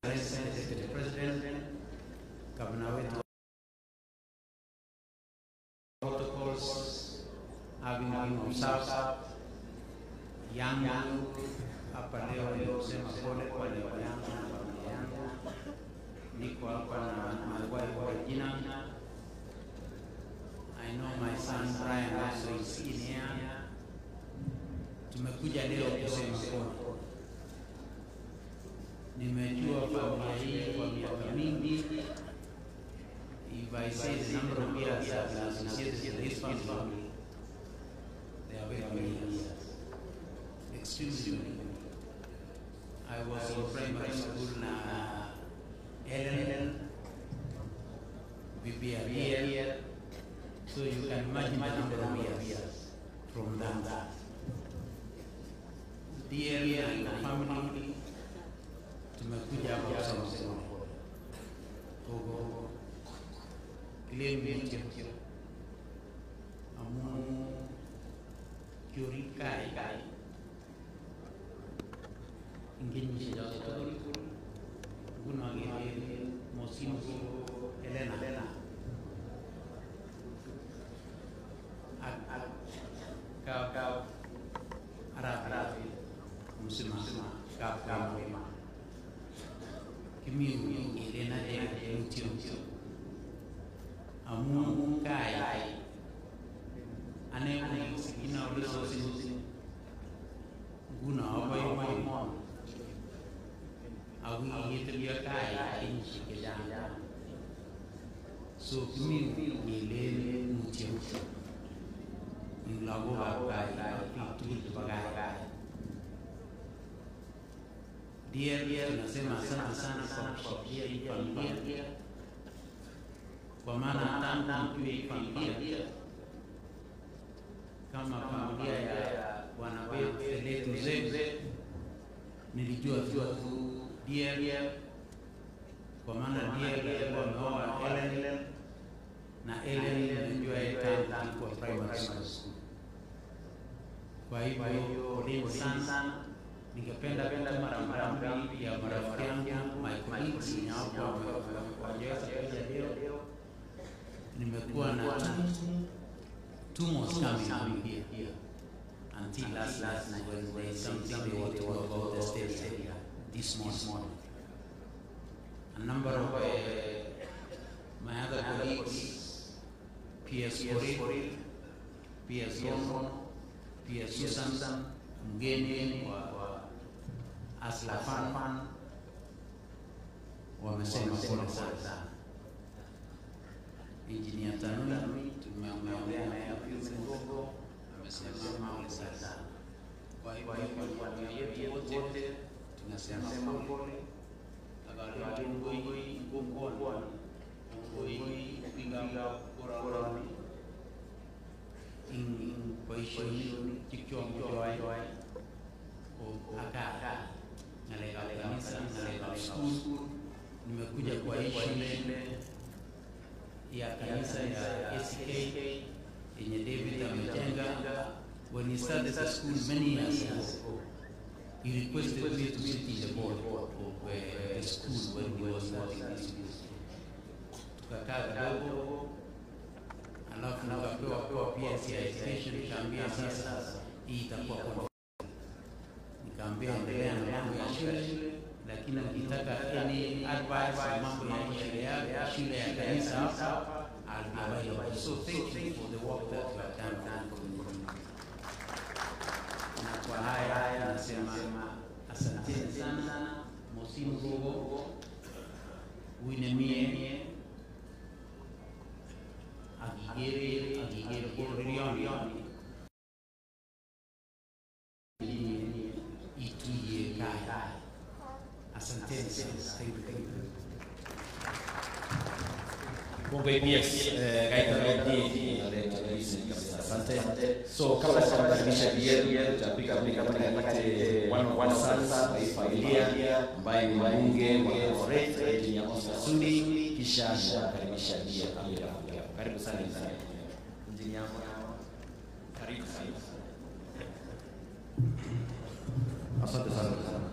Deputy President, Governor wetu protocols having been observed yangu hapa leo ni kusema pole kwa leo yangu na familia yangu. Niko hapa na my wife Regina. I know my son Brian also is in here. Tumekuja leo kusema pole. Nimejua familia hii kwa miaka mingi. If I say the number of years I've been associated with this family, they are very many years. Extremely many. I was in primary school na Ellen, Bibi Ariel, so you can imagine the number of years from that. Dear and the family, tumekuja hapa kusema kusema Gogo, kile mmecho amu kyorikai ingin sijato guna gele mosim Elena ak ak kau kau Arab Arab muslim kau kau kimi Elena de mutio amu kai ane ko sikina ulizo guna abai mai mon awi yete dia kai in sikeda so kimi ngile mutio in lago ba kai itu bagai dia dia tunasema asante sana kwa kushikilia hii familia kwa maana tangu mkiwa hii familia kama familia ya bwana wetu zetu nilijua tu dia kwa maana dia alikuwa ameoa Ellen na Ellen nilijua yeye tangu alikuwa primary school. Kwa hivyo poleni sana, ningependa kutuma rambirambi ya marafiki yangu my colleagues wenye hapo wajaweza kuja leo. Nimekuwa na two months coming here, here until last last night when there is something they want to know about the state area this morning. A number of uh, my other colleagues, PS Coril, PS Yono, PS Susan, mgeni wa, wa Aslafan wamesema pole sana. Engineer Tanui tumeongea naye a few minutes ago, amesema pole sana. Kwa hivyo kwa niaba yetu wote tunasema pole. Agali ngoi ngongwa ngoi pinga korani in poishoni kichwa mjoai o aka ngalega kanisa ngalega school nimekuja kwa hii shule ya kanisa ya ACK yenye David amejenga. When he started the school many years ago, he requested me to sit in the board of uh, the school when he was starting this school. Tukakaa kidogo, alafu nikapewa pewa PS ya education, nikaambia sasa hii itakuwa kwa nikaambia endelea na mambo ya shule, lakini ukitaka any advice ya mambo ya hii shule ya shule ya kanisa hapa, I'll be available. So thank you for the work that you have done for the community. Na kwa haya nasema asanteni sana, Mosimu Gogo, Winemie, Agigere, Agigere Kororioni, Ituye Kai. Asanteni sana. Thank you, thank you. Kumbe yes, eh, kaita redi naleta hizi kabisa. Asante. So kabla sijakaribisha Biel, tutapiga piga kama nipate one of one sons wa hii familia ambaye ni mbunge wa Eldoret, Engineer Oscar Sudi, kisha nitakaribisha Biel pia. Karibu sana Engineer. Karibu sana. Asante sana.